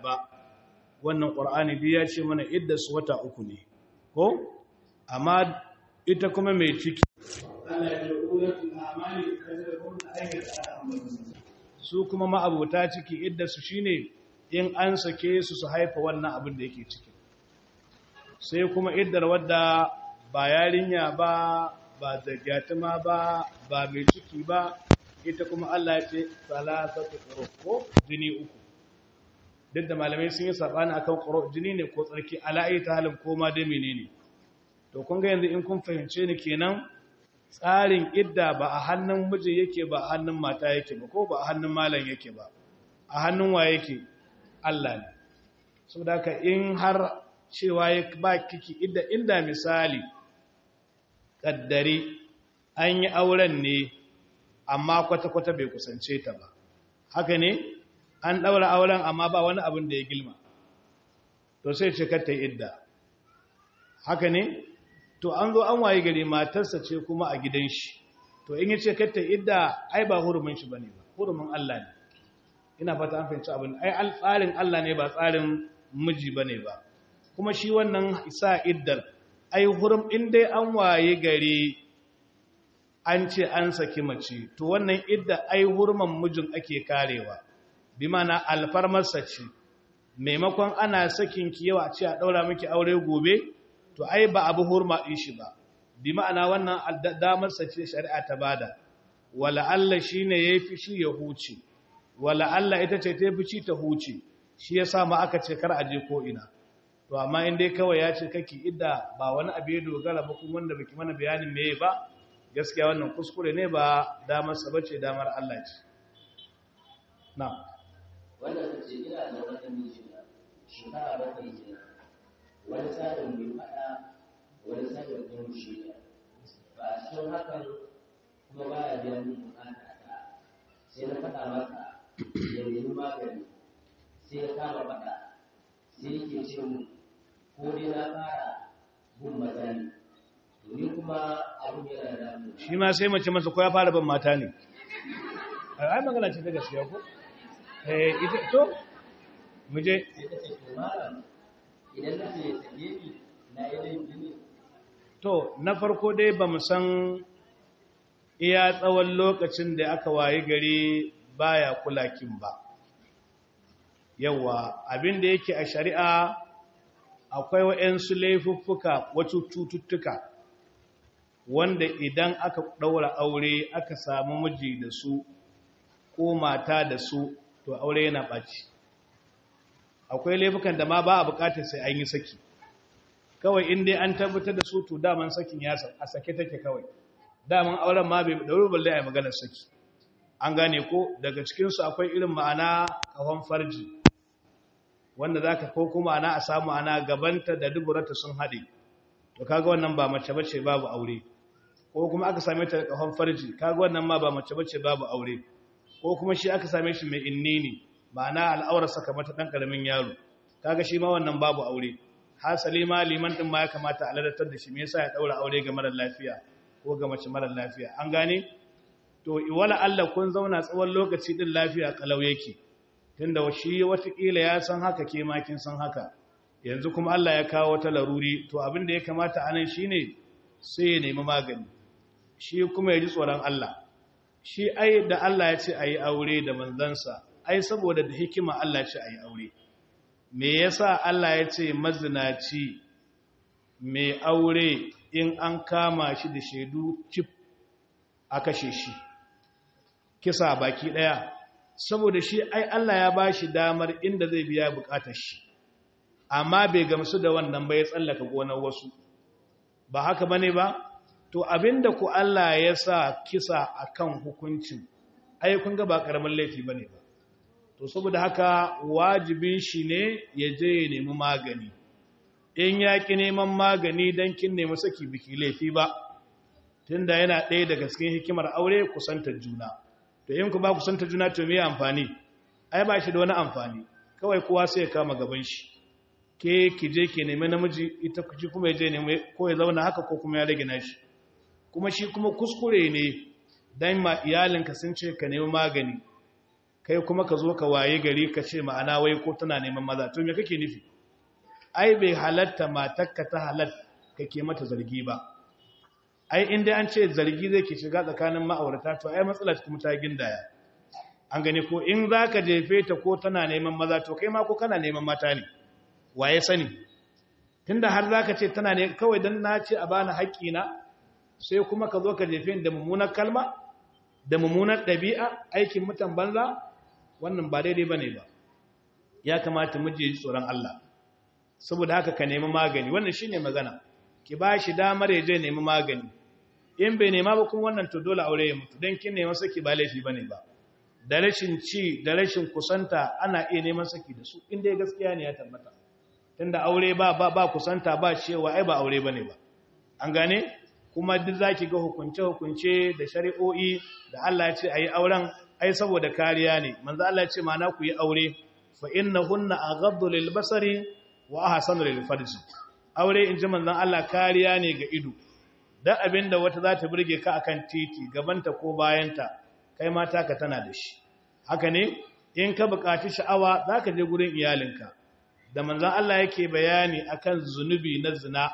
ba wannan ƙur'ani biyu ya ce mana idda su wata uku ne ko amma ita kuma mai ciki su kuma ma'abuta ciki idda su shine in an sake su su haifa wannan abin da yake ciki sai kuma iddar wadda ba yarinya ba ba zagyatuma ba ba mai ciki ba ita kuma Allah ya ce salasatu quru ko jini uku duk da malamai sun yi sabani akan quru jini ne ko tsarki ala'i ta halin ko ma dai menene to kun ga yanzu in kun fahimce ni kenan tsarin idda ba a hannun miji yake ba a hannun mata yake ba ko ba a hannun malam yake ba a hannun wa yake Allah ne saboda haka in har cewa ya ba kiki idda inda misali kaddari an yi auren ne amma kwata-kwata bai kusance ta ba haka ne an ɗaura auren amma ba wani abin da ya gilma to sai ce ta idda haka ne to an zo an waye gari matarsa ce kuma a gidan shi to in yace ta idda ai ba hurumin shi bane ba hurumin Allah ne ina fata an fahimci abin ai tsarin Allah ne ba tsarin miji bane ba kuma shi wannan isa iddar ai hurum in dai an waye gari an ce an saki mace to wannan idda ai hurman mijin ake karewa bi mana alfarmarsa ce maimakon ana sakin ki yawa ce a daura miki aure gobe to ai ba abu hurma din shi ba bi ma'ana wannan damarsa ce shari'a ta bada wala Allah shine yafi shi ya huce wala Allah ita ce ta fi ta huce shi yasa ma aka ce kar aje ko ina to amma in dai kawai ya ce kake idda ba wani abu ya dogara ba kuma wanda baki mana bayanin meye ba gaskiya wannan kuskure ne ba damar sa bace damar Allah ce na wannan ta ce ina da wani miji na shekara bakwai kenan wani sa'in bai faɗa wani sa'in bai rushe ta ba a cikin hakan kuma ba ya biya min bukata ta sai na faɗa masa ya nemi magani sai ya kama faɗa sai yake ce mu ko dai na fara bin maza ne ni kuma abin yana damu shi ma sai mace masa ko ya fara ban mata ne ai magana ce ta gaskiya ko eh ita to mu je sai ta ce to malam idan na ce ya sake ni na yi laifi ne to na farko dai ba mu san iya tsawon lokacin da aka wayi gari baya kulakin ba yawa abin da yake a shari'a akwai wa'yansu laifuffuka wacce cututtuka wanda idan aka ɗaura aure aka samu miji da su ko mata da su to aure yana ɓaci akwai laifukan da ma ba a bukatar sai an yi saki kawai in dai an tabbatar da su to daman sakin ya a sake take kawai daman auren ma bai ɗauri balle a yi maganar saki an gane ko daga cikinsu akwai irin ma'ana kawon farji wanda za ka ko kuma ana a samu ana gabanta da duburata sun haɗe to kaga wannan ba mace bace babu aure ko kuma aka same ta da kafan farji kaga wannan ma ba mace bace babu aure ko kuma shi aka same shi mai innini ma'ana al'aurar saka mata dan karamin yaro kaga shi ma wannan babu aure hasali ma liman din ma ya kamata a ladatar da shi me yasa ya daura aure ga marar lafiya ko ga mace marar lafiya an gane to wala Allah kun zauna tsawon lokaci din lafiya kalau yake tunda shi watakila ya san haka ke makin san haka yanzu kuma Allah ya kawo ta laruri to abin da ya kamata anan shine sai ya nemi magani shi kuma ya ji tsoron Allah shi ai da Allah ya ce ayi aure da manzansa ai saboda da hikima Allah ya ce ayi aure me yasa Allah ya ce mazinaci mai aure in an kama shi da shaidu cif a kashe shi kisa baki daya saboda shi ai Allah ya ba shi damar inda zai biya bukatar shi amma bai gamsu da wannan ba ya tsallaka gonar wasu ba haka bane ba to abinda ku Allah ya sa kisa akan hukuncin ai kun ga ba karamin laifi bane ba to saboda haka wajibin shi ne ya je ya nemi magani in ya ki neman magani dan kin nemi saki biki laifi ba tunda yana ɗaya daga cikin hikimar aure kusantar juna to in ku ba ku santa juna to me amfani ai ba shi da wani amfani kawai kowa sai ya kama gaban shi ke ki je ki nemi namiji ita ku ji kuma ya je nemi ko ya zauna haka ko kuma ya rage nashi kuma shi kuma kuskure ne dan ma iyalinka sun ce ka nemi magani kai kuma ka zo ka waye gari ka ce ma'ana wai ko tana neman maza to me kake nufi ai bai halatta matakka ta halat kake mata zargi ba ai inda an ce zargi zai ke shiga tsakanin ma'aurata to ai matsalar kuma ta gindaya an gani ko in za ka jefe ta ko tana neman maza to kai ma ko kana neman mata ne waye sani tunda har za ka ce tana ne kawai don na ce a bani haƙƙina sai kuma ka zo ka jefe da mummunar kalma da mummunar ɗabi'a aikin mutan banza wannan ba daidai ba ne ba ya kamata miji ya ji tsoron Allah saboda haka ka nemi magani wannan shi ne magana ki ba shi damar ya je nemi magani in bai nema ba kuma wannan to dole aure ya mutu don kin neman saki ba laifi ba ne ba da rashin ci da rashin kusanta ana iya neman saki da su inda gaskiya ne ya tabbata tunda aure ba ba, ba kusanta ba cewa ai ba aure bane ba an gane kuma duk zaki ga hukunce hukunce da shari'o'i da Allah ya ce ayi auren ai saboda kariya ne manzo Allah ya ce ma na ku yi aure fa innahunna aghaddu lil basari wa ahsanu lil farji aure in ji manzon Allah kariya ne ga ido dan abinda wata za ta burge ka akan titi gabanta ko bayanta kai mata ka tana da shi haka ne in ka buƙaci sha'awa za ka je gurin iyalinka da manzan Allah yake bayani akan zunubi na zina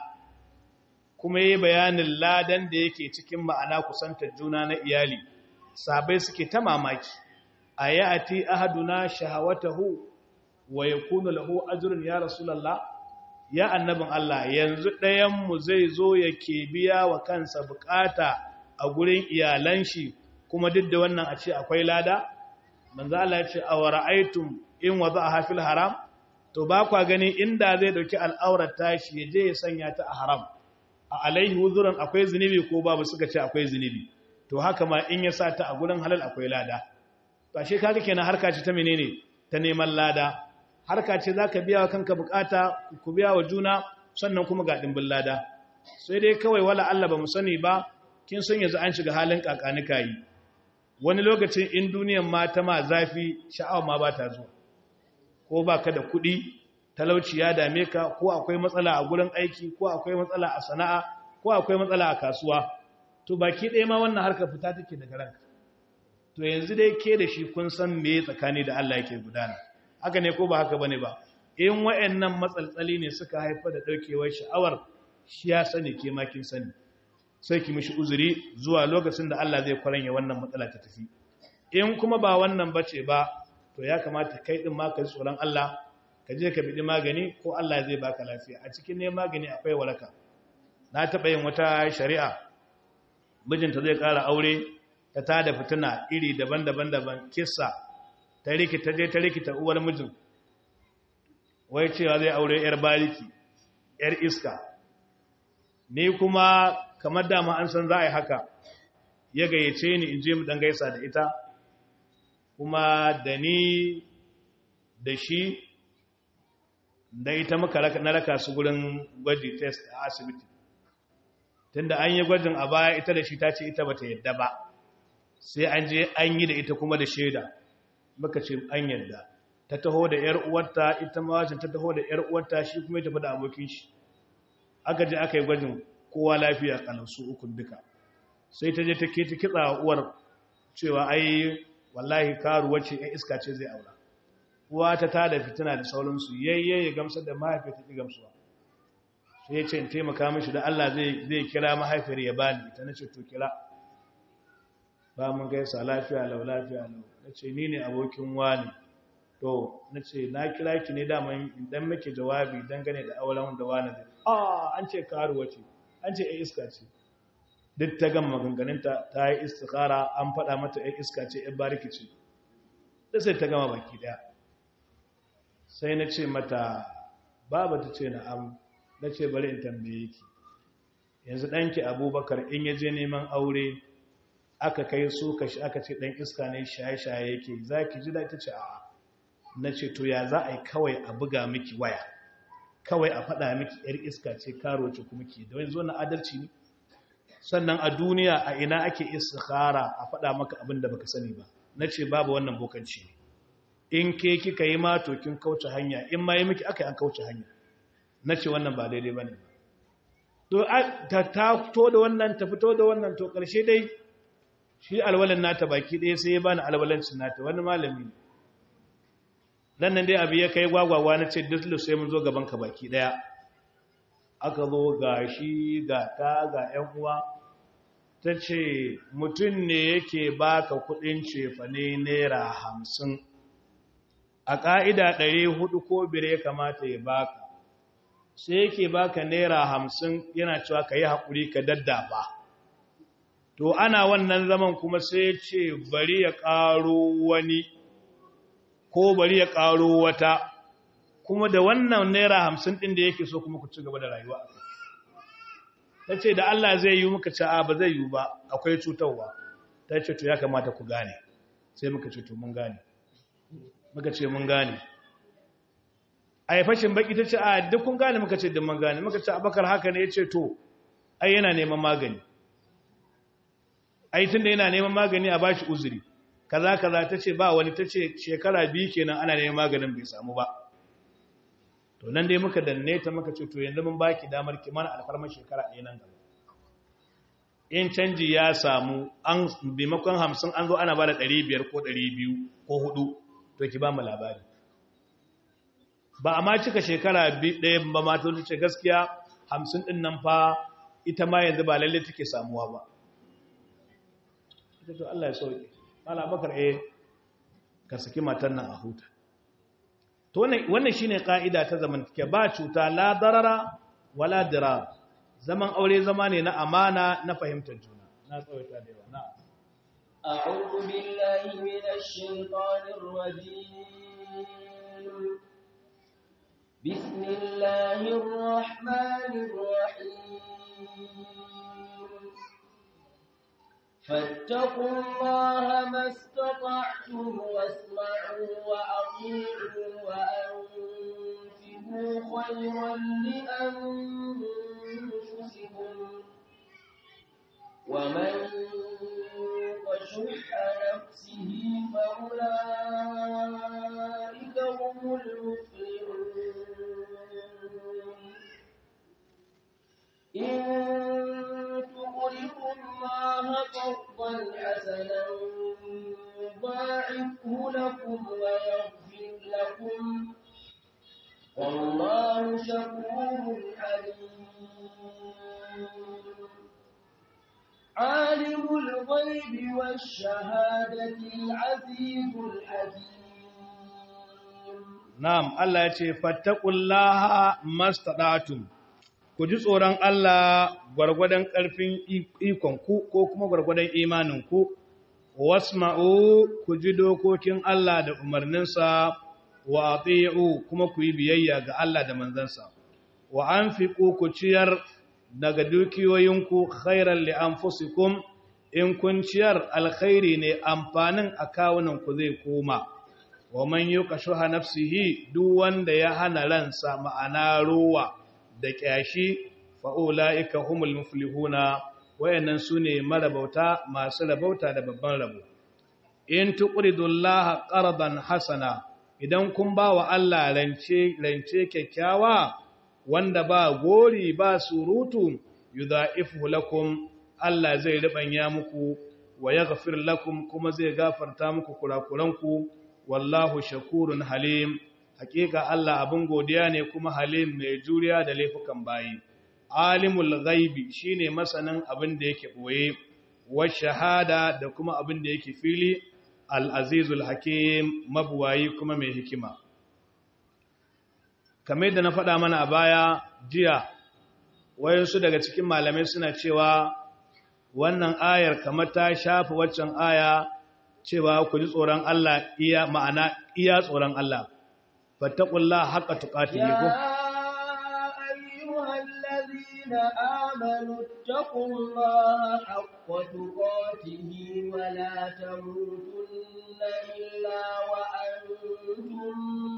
kuma yi bayanin ladan da yake cikin ma'ana kusantar juna na iyali sabai suke ta mamaki a yi a ti ahaduna shahawatahu wa ya kuna lahu ajirin ya rasulallah ya annabin Allah yanzu ɗayanmu zai zo yake biya wa kansa bukata a gurin iyalan shi kuma duk da wannan a ce akwai lada manzo Allah ya ce awara'aytum in wada'a hafil haram to ba kwa gani inda zai dauki al'aurar tashi ya je ya sanya ta a haram a alaihi wuzuran akwai zunubi ko babu suka ce akwai zunubi to haka ma in ya sa ta a gurin halal akwai lada to ashe kaga kenan harka ce ta menene ta neman lada harka ce zaka biya wa kanka bukata ku biya wa juna sannan kuma ga dimbin lada sai dai kawai wala Allah ba mu sani ba kin san yanzu an shiga halin kakanika yi wani lokacin in duniyan mata ma zafi sha'awa ma ba ta zuwa ko ba ka da kuɗi talauci ya dame ka ko akwai matsala a gurin aiki ko akwai matsala a sana'a ko akwai matsala a kasuwa to baki ɗaya ma wannan harkar fita take daga ranka to yanzu dai ke da shi kun san me tsakani da Allah yake gudana haka ne ko ba haka bane ba in wayannan matsaltsali ne suka haifar da daukewar sha'awar shi ya sani ke ma kin sani sai ki mishi uzuri zuwa lokacin da Allah zai kwaranya wannan matsala ta tafi in kuma ba wannan bace ba to ya kamata kai din ma ka ji tsoron Allah ka je ka bidi magani ko Allah zai baka lafiya a cikin ne magani akwai waraka na taba yin wata shari'a mijinta zai ƙara aure ta tada fitina iri daban-daban daban kissa ta rikita je ta rikita uwar mijin wai cewa zai aure yar bariki yar iska ni kuma kamar dama an san za a yi haka ya gayyace ni in je mu dan gaisa da ita kuma da ni da shi da ita muka na raka su gurin gwaji test a asibiti tunda an yi gwajin a baya ita da shi ta ce ita bata yadda ba sai an je an yi da ita kuma da shaida muka ce an yadda ta taho da yar uwarta ita ma wacin ta taho da yar uwarta shi kuma ya tafi da abokin shi aka je aka yi gwajin kowa lafiya kalansu ukun duka sai ta je ta ke ta kitsa uwar cewa ai wallahi karuwa ce ya iska ce zai aura uwa ta tada fitina da sauransu yayye ya gamsar da mahaifiyar ta ki gamsuwa sai ya ce in taimaka mishi da Allah zai kira mahaifiyar ya bani ta nace to kira ba mun gaisa lafiya lau lafiya lau nace ni ne abokin wani to nace na kira ki ne daman idan muke jawabi dangane da auren da wani zai ah an ce karuwa ce an ce ai iska ce duk ta gama maganganunta ta yi istikara an faɗa mata ai iska ce ai bariki ce da sai ta gama baki daya sai na ce mata baba ta ce na'am na ce bari in tambaye ki yanzu ɗanki abubakar in ya je neman aure aka kai su kashi aka ce ɗan iska ne shaye-shaye yake za ki ji da ta ce a'a na ce to ya za a yi kawai a buga miki waya kawai a faɗa miki ‘yar iska ce karo ce kuma ke da wani zo na adalci ne sannan a duniya a ina ake istikhara a faɗa maka abin da baka sani ba na ce babu wannan bokanci ne in ke kika yi ma to kin kauce hanya in ma yi miki aka yi an kauce hanya na ce wannan ba daidai ba ne to ta fito da wannan ta fito da wannan to ƙarshe dai shi alwalin nata baki ɗaya sai ya bani alwalancin nata wani malami dan nan dai abu ya kai gwagwagwa na ce duk sai mun zo gaban ka baki daya aka zo ga shi ga ta ga ‘yan uwa ta ce mutum ne yake baka kudin cefane naira hamsin a ƙa'ida ɗari hudu ko biyar ya kamata ya baka sai yake baka naira hamsin yana cewa ka yi haƙuri ka daddafa to ana wannan zaman kuma sai ce bari ya ƙaro wani ko bari ya ƙaro wata kuma da wannan naira hamsin ɗin da yake so kuma ku ci gaba da rayuwa a ta ce da Allah zai yi muka ce a ba zai yi ba akwai cutarwa ta ce to ya kamata ku gane sai muka ce to mun gane muka ce mun gane a yi fashin baki ta ce a duk kun gane muka ce duk mun gane muka ce abakar haka ne ya ce to ai yana neman magani ai tun da yana neman magani a bashi uzuri kaza kaza ta ce ba wani ta ce shekara biyu kenan ana neman maganin bai samu ba to nan dai muka danne ta muka ce to yanzu mun baki damar ki mana alfarmar shekara ɗaya nan gaba in canji ya samu an bimakon hamsin an zo ana ba da ɗari biyar ko ɗari biyu ko hudu to ki ba mu labari ba a ma cika shekara ɗaya ba ma ta ce gaskiya hamsin ɗin nan fa ita ma yanzu ba lalle take samuwa ba ita to Allah ya sauke mala bakar eh ka saki matan nan a huta to wannan shine ka'ida ta zamantake ba cuta la darara wala dirar zaman aure zama ne na amana na fahimtar juna na tsawaita da yawa na أعوذ بالله من الشيطان الرجيم بسم الله الرحمن الرحيم فاتقوا الله ما استطعتم واسمعوا وأطيعوا وأنفقوا خيرا لأنفسكم ومن يوق شح نفسه فأولئك هم المفلحون إن تقرضوا الله قرضا حسنا يضاعفه لكم ويغفر لكم والله شكور حليم عالم الغيب والشهادة العزيز الحكيم na'am Allah ya ce fattaqullaha mastadatum ku ji tsoron Allah gwargwadon ƙarfin ikonku ko kuma gwargwadon imaninku, wasma'u ku ji dokokin Allah da umarninsa wa ati'u kuma ku yi biyayya ga Allah da manzansa, wa an ku ciyar daga dukiyoyinku khairan li anfusikum in kun ciyar alkhairi ne amfanin a kawunanku zai koma. wa man yuka shuha nafsihi duk wanda ya hana ransa ma'ana ruwa da kyashi fa'ula'ika humul muflihuna wayannan su ne marabauta masu rabauta da babban rabo in tuqridullaha qardan hasana idan kun ba wa Allah rance rance kyakkyawa wanda ba gori ba surutu yudha'ifu lakum Allah zai ribanya muku wa yaghfir lakum kuma zai gafarta muku kurakuranku wallahu shakurun halim hakika Allah abin godiya ne kuma halim mai juriya da laifukan bayi alimul ghaibi shine masanin abin da yake boye wa shahada da kuma abin da yake fili al-azizul hakim mabuwayi kuma mai hikima kamar da na faɗa mana a baya jiya wayansu daga cikin malamai suna cewa wannan ayar kamar ta shafa waccan aya cewa ku ji tsoron Allah iya ma'ana iya tsoron Allah fattaqullaha haqqa tuqatihi ko الذين آمنوا اتقوا الله حق تقاته ولا تموتن إلا وأنتم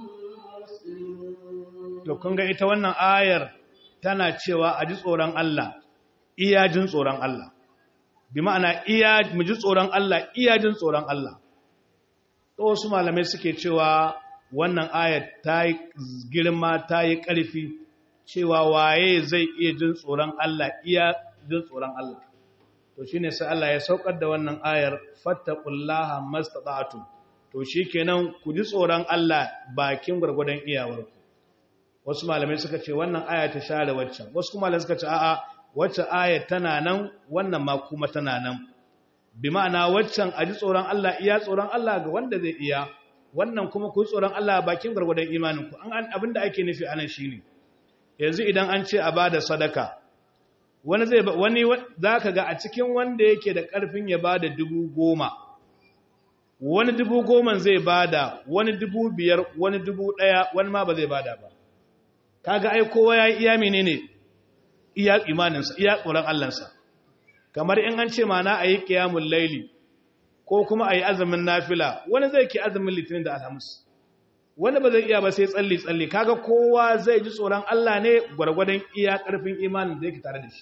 مسلمون to kun ga ita wannan ayar tana cewa a ji tsoron Allah iya jin tsoron Allah bi ma'ana iya mu ji tsoron Allah iya jin tsoron Allah to wasu malamai suke cewa wannan ayar ta yi girma ta yi ƙarfi cewa waye zai iya jin tsoron Allah iya jin tsoron Allah to shine sai Allah ya saukar da wannan ayar fattaqullaha mastata'tum to to shikenan ku ji tsoron Allah bakin gurgurdan iyawarku wasu malamai suka ce wannan aya ta share waccan wasu kuma malamai suka ce a'a wacce aya tana nan wannan ma kuma tana nan bi ma'ana waccan a ji tsoron Allah iya tsoron Allah ga wanda zai iya wannan kuma ku tsoron Allah bakin gurgurdan imaninku an abinda ake nufi anan shine yanzu idan an ce a bada sadaka wani zai wani zaka ga a cikin wanda yake da karfin ya bada dubu goma wani dubu goma zai bada wani dubu biyar wani dubu daya wani ma ba zai bada ba kaga ai kowa ya iya menene iya imaninsa iya tsoron Allahnsa kamar in an ce mana ayi qiyamul laili ko kuma ayi azumin nafila wani zai ki azumin litinin da alhamis wani ba zai iya ba sai tsalli tsalli kaga kowa zai ji tsoron Allah ne gwargwadon iya karfin imanin da yake tare da shi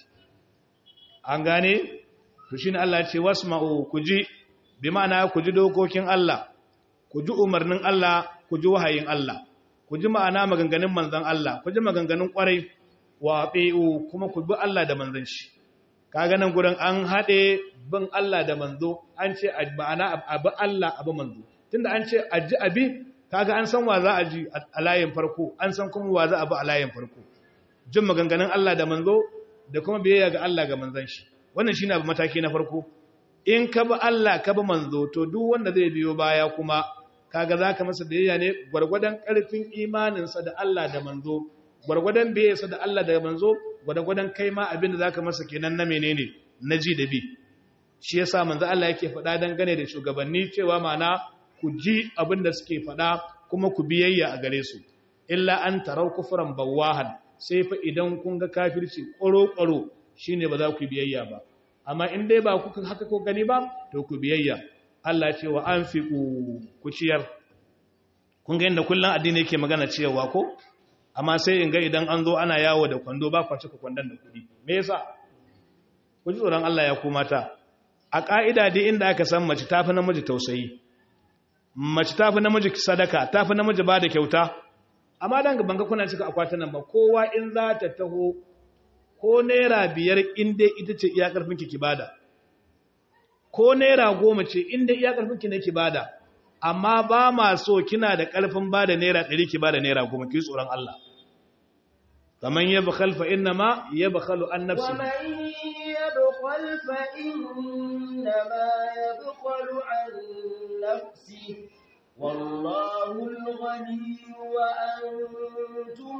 an gane to shine Allah ya ce wasma'u ku ji bi ma'ana ku ji dokokin Allah ku ji umarnin Allah ku ji wahayin Allah ku ji ma'ana maganganun manzon Allah ku ji maganganun kwarai wa ati'u kuma ku bi Allah da manzon shi kaga nan gurin an hade bin Allah da manzo an ce ma'ana abu Allah abu manzo tunda an ce aji abi kaga an san wa za a ji a layin farko an san kuma wa za a bi a layin farko jin maganganun Allah da manzo da kuma biyayya ga Allah ga manzon shi wannan shine abu mataki na farko in ka bi Allah ka bi manzo to duk wanda zai biyo baya kuma kaga zaka masa biyayya ne gwargwadon karfin imaninsa da Allah da manzo gwargwadon biyayyarsa da Allah da manzo gwargwadon kai ma abin da zaka masa kenan na menene na ji da bi shi yasa manzo Allah yake faɗa dangane da shugabanni cewa mana ku ji abin da suke faɗa kuma ku biyayya a gare su illa an tarau kufran bawahan sai fa idan kun ga kafirci ƙwaro-ƙwaro shine ba za ku biyayya ba amma in dai ba ku haka ko gani ba to ku biyayya Allah ce wa anfiqu ku ciyar kun ga inda kullun addini yake magana ciyarwa ko amma sai in ga idan an zo ana yawo da kwando ba kwace ku kwandon da kuɗi me yasa ku ji tsoron Allah ya ku mata a ka'ida dai inda aka san mace tafi namiji tausayi mace tafi namiji sadaka tafi namiji ba da kyauta amma dan gaban ga kuna cika akwatin nan ba kowa in za ta taho ko naira biyar in dai ita ce iya karfin ki bada ko naira goma ce in dai iya karfin ki ne ki bada amma ba ma so kina da karfin bada naira ɗari ki bada naira goma ki tsoron Allah kaman yabkhal fa inna ma yabkhalu an nafsi ومن يبخل فإنما يبخل عن نفسه والله الغني وأنتم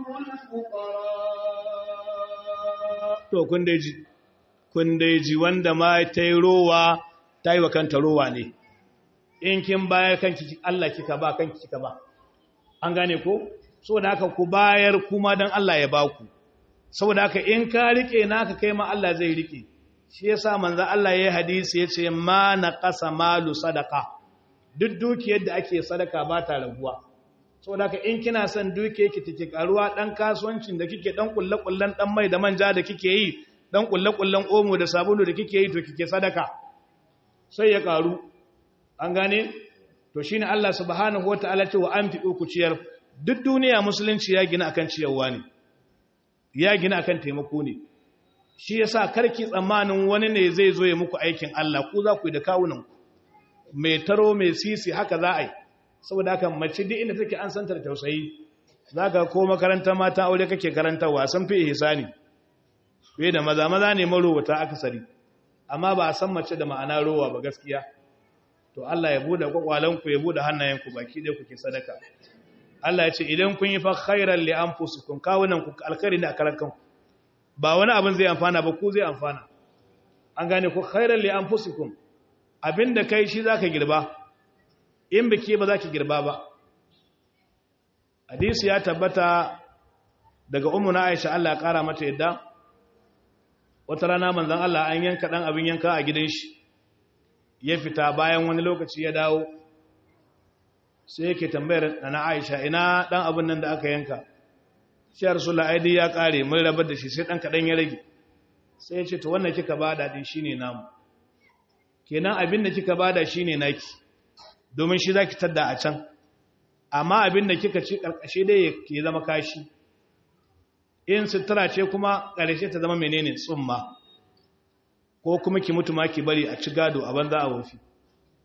الفقراء to kun dai ji kun dai ji wanda ma ta yi rowa ta yi wa kanta rowa ne in kin bayar kanki Allah kika ba kanki kika ba an gane ko saboda haka ku bayar kuma dan Allah ya baku saboda haka in ka rike naka kai ma Allah zai rike shi yasa manzo Allah yayi hadisi yace ma naqasa malu sadaqa duk dukiyar da ake sadaka ba ta raguwa saboda haka in kina son dukiyar ki take karuwa dan kasuwancin da kike dan kullakullan dan mai da manja da kike yi dan kullakullan omo da sabulu da kike yi to kike sadaka sai ya karu an gane to shine Allah subhanahu wataala ce wa anfiqu ku ciyar duk duniya musulunci ya gina akan ciyarwa ne ya gina akan taimako ne shi yasa karki tsammanin wani ne zai zo ya muku aikin Allah ku za ku yi da kawunan ku mai taro mai sisi haka za a yi saboda haka mace duk inda take an santa da tausayi zaka ko makarantar mata aure kake karantarwa san fi ihsani fiye da maza maza ne marowata akasari amma ba a san mace da ma'ana rowa ba gaskiya to Allah ya bude kwakwalanku ya bude hannayenku baki ɗaya kuke sadaka Allah ya ce idan kun yi fa khairan li anfusikum kawunan ku alkhairi ne a karan kanku ba wani abin zai amfana ba ku zai amfana an gane ku khairan li anfusikum abinda kai shi zaka girba in biki ba zaki girba ba hadisi ya tabbata daga ummu na Aisha Allah ya kara mata yadda wata rana manzon Allah an yanka dan abin yanka a gidan shi ya fita bayan wani lokaci ya dawo sai yake tambayar na Aisha ina dan abin nan da aka yanka shi Rasulullah aidi ya kare mun rabar da shi sai dan kadan ya rage sai ya ce to wannan kika bada din shine namu kenan abin da kika bada shine naki domin shi zaki tadda a can amma abin da kika ci karkashe dai ya zama kashi in sutura ce kuma karshe ta zama menene tsumma ko kuma ki mutu ma ki bari a ci gado a banza a wofi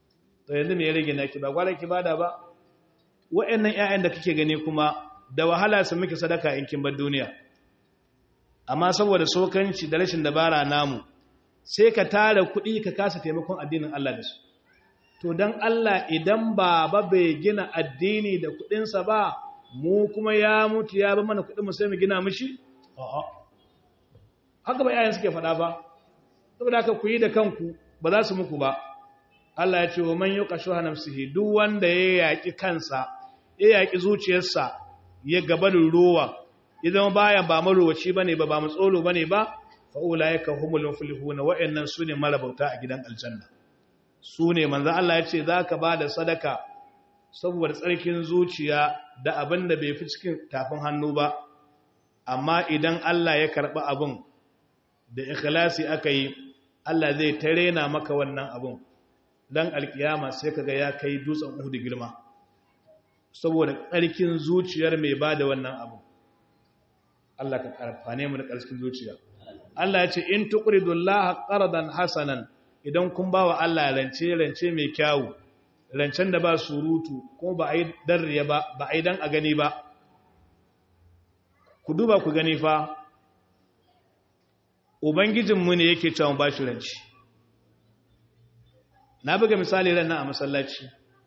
to yanzu me ya rage naki ba gwara ki bada ba wa'annan ƴaƴan da kake gani kuma da wahala su miki sadaka in kin bar duniya amma saboda sokanci da rashin dabara namu sai ka tara kuɗi ka kasa taimakon addinin Allah da su to dan Allah idan baba bai gina addini da kuɗinsa ba mu kuma ya mutu ya ba mana kuɗin mu sai mu gina mishi a'a haka ba yayin suke faɗa ba saboda haka ku yi da kanku ba za su muku ba Allah ya ce wa man yuqashu nafsihi duk wanda ya yaki kansa ya yaki zuciyarsa ya gabanin ruwa idan baya ba marowaci bane ba ba matsolo bane ba fa ulaika humul muflihun wa'annan sune marabauta a gidan aljanna sune manzo Allah ya ce zaka bada sadaka saboda tsarkin zuciya da abin da bai fi cikin tafin hannu ba amma idan Allah ya karɓi abin da ikhlasi aka yi Allah zai tarena maka wannan abin dan alkiyama sai kaga ya kai dutsen Uhud girma saboda tsarkin zuciyar mai bada wannan abin Allah ka karfane mu da ƙarfin zuciya Allah ya ce in tuqridullaha qardan hasanan idan kun bawa Allah rance rance mai kyawu rancen da ba surutu ko ba a yi darriya ba ba a yi dan a gani ba ku duba ku gani fa ubangijinmu ne yake cewa ba shi ranci na buga misali ran a masallaci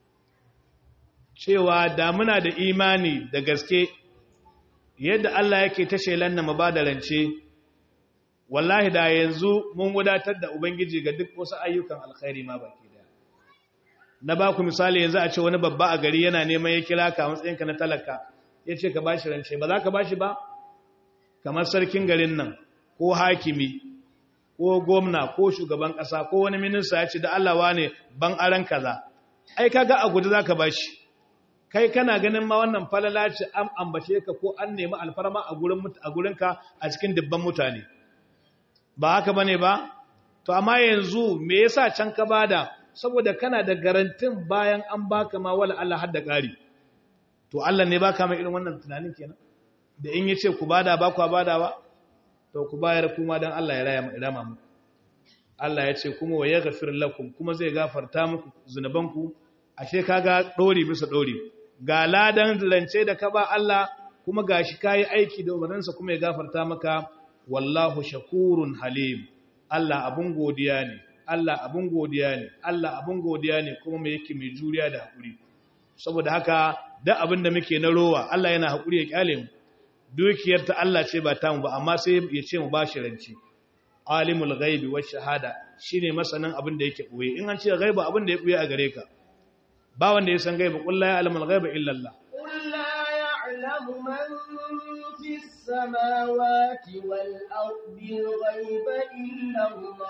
cewa da muna da imani da gaske yadda Allah yake ta shelan na ba da rance wallahi da yanzu mun wadatar da ubangiji ga duk wasu ayyukan alkhairi ma baki daya na ba ku misali yanzu a ce wani babba a gari yana neman ya kira ka matsayinka na talaka ya ce ka ba shi rance ba za ka ba shi ba kamar sarkin garin nan ko hakimi ko gwamna ko shugaban ƙasa ko wani minista ya ce da Allah ne ban aran kaza ai kaga a guji za ka ba shi kai kana ganin ma wannan falala ce an ambace ka ko an nemi alfarma a gurin a gurinka a cikin dubban mutane ba haka bane ba to amma yanzu me yasa can ka bada saboda kana da garantin bayan an baka ma wala Allah hadda ƙari to Allah ne baka mai irin wannan tunanin kenan da in yace ku bada ba ku badawa to ku bayar kuma dan Allah ya rama mu Allah ya ce kuma wa yaghfir lakum kuma zai gafarta muku zunubanku ashe kaga dori bisa dori ga ladan lance da ka ba Allah kuma gashi kai aiki da umarninsa kuma ya gafarta maka wallahu shakurun halim Allah abun godiya ne Allah abun godiya ne Allah abun godiya ne kuma mai yake mai juriya da hakuri saboda haka da abin da muke na rowa Allah yana hakuri ya kyale mu dukiyar ta Allah ce ba ta mu ba amma sai ya ce mu bashi ranci alimul ghaibi wash shahada shine masanin abin da yake boye in an ce ghaiba abin da ya boye a gare ka ba wanda ya san ghaiba qul la ya'lamul ghaiba illa Allah قل لا يعلم من في السماوات والأرض الغيب إلا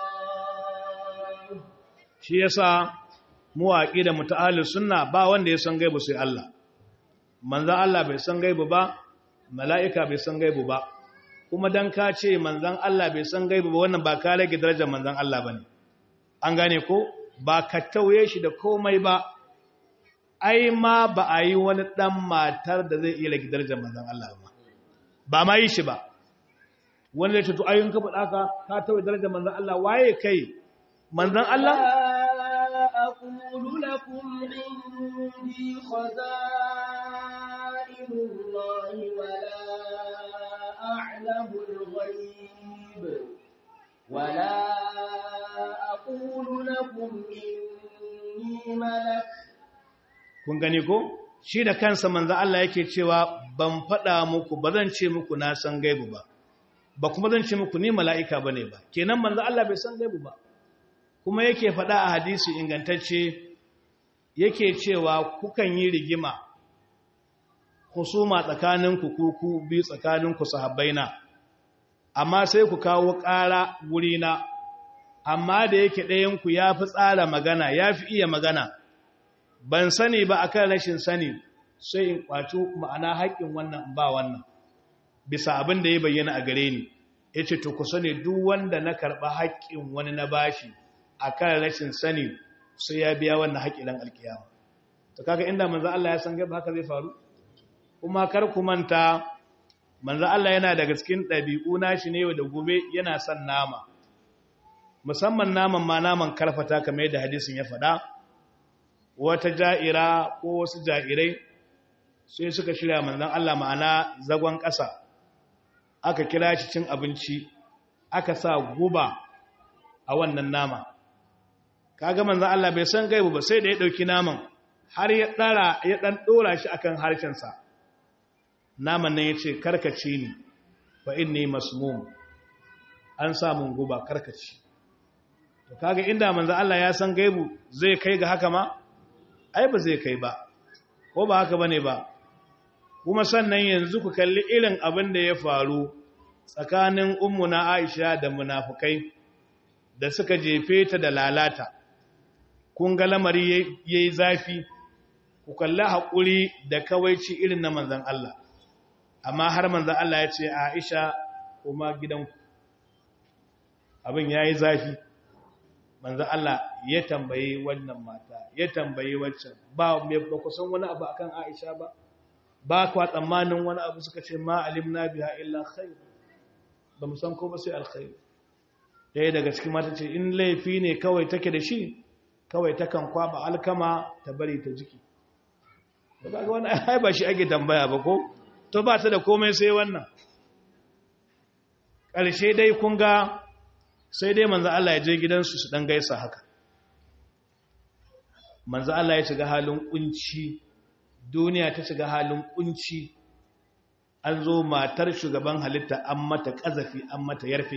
الله shi yasa mu aqida muta'allis sunna ba wanda ya san gaibu sai Allah manzon Allah bai san gaibu ba mala'ika bai san gaibu ba kuma dan ka ce manzon Allah bai san gaibu ba wannan ba ka rage darajar manzon Allah bane an gane ko ba ka tauye shi da komai ba ai ma ba a yi wani dan matar da zai iya rage darajar manzon Allah ba ba ma yi shi ba wanda ya ce to ayyun ka faɗa ka ka tauye darajar manzon Allah waye kai manzon Allah لا أقول لكم عندي خزائن الله ولا أعلم الغيب ولا أقول لكم إني ملك kun gani ko shi da kansa manzo Allah yake cewa ban faɗa muku ba zan ce muku na san gaibu ba ba kuma zan ce muku ni mala'ika bane ba kenan manzo Allah bai san gaibu ba kuma yake faɗa a hadisi ingantacce yake cewa kukan yi rigima husuma tsakaninku kuku biyu tsakaninku sahabbaina amma sai ku kawo ƙara wurina amma da yake ɗayanku ya fi tsara magana ya fi iya magana ban sani ba akan rashin sani sai in kwaci ma'ana haƙƙin wannan ba wannan bisa abin da ya bayyana a gare ni ya ce to ku sani duk wanda na karɓa haƙƙin wani na bashi akan rashin sani sai ya biya wannan haƙƙi dan alkiyama to kaga inda manzo Allah ya san gaba haka zai faru kuma kar ku manta manzo Allah yana daga cikin ɗabi'u nashi ne da gobe yana son nama musamman naman ma naman karfata kamar yadda hadisin ya faɗa wata ja'ira ko wasu ja'irai sai suka shirya manzan Allah ma'ana zagon ƙasa aka kira shi cin abinci aka sa guba a wannan nama kaga manzan Allah bai san gaibu ba sai da ya ɗauki naman har ya ɗara ya ɗan ɗora shi akan harshensa naman nan ya ce karkace ni fa inni masmum an samun guba karkace to kaga inda manzan Allah ya san gaibu zai kai ga haka ma ai ba zai kai ba ko ba haka bane ba kuma sannan yanzu ku kalli irin abin da ya faru tsakanin ummuna Aisha da munafukai da suka jefe ta da lalata kun ga lamari yayi zafi ku kalli haƙuri da kawaici irin na manzon Allah amma har manzon Allah ya ce Aisha kuma gidanku abin yayi zafi manzon Allah ya tambayi wannan mata ya tambayi waccan ba me ba ku san wani abu akan Aisha ba ba kwa tsammanin wani abu suka ce ma alimna biha illa khair ba mu san ko ba sai alkhair ɗaya daga cikin mata ce in laifi ne kawai take da shi kawai takan kwaba alkama ta bari ta jiki ba ga wani ai ba shi ake tambaya ba ko to ba ta da komai sai wannan ƙarshe dai kun ga sai dai manzo Allah ya je gidansu su dan gaisa haka manzo Allah ya shiga halin kunci duniya ta shiga halin kunci an zo matar shugaban halitta an mata kazafi an mata yarfe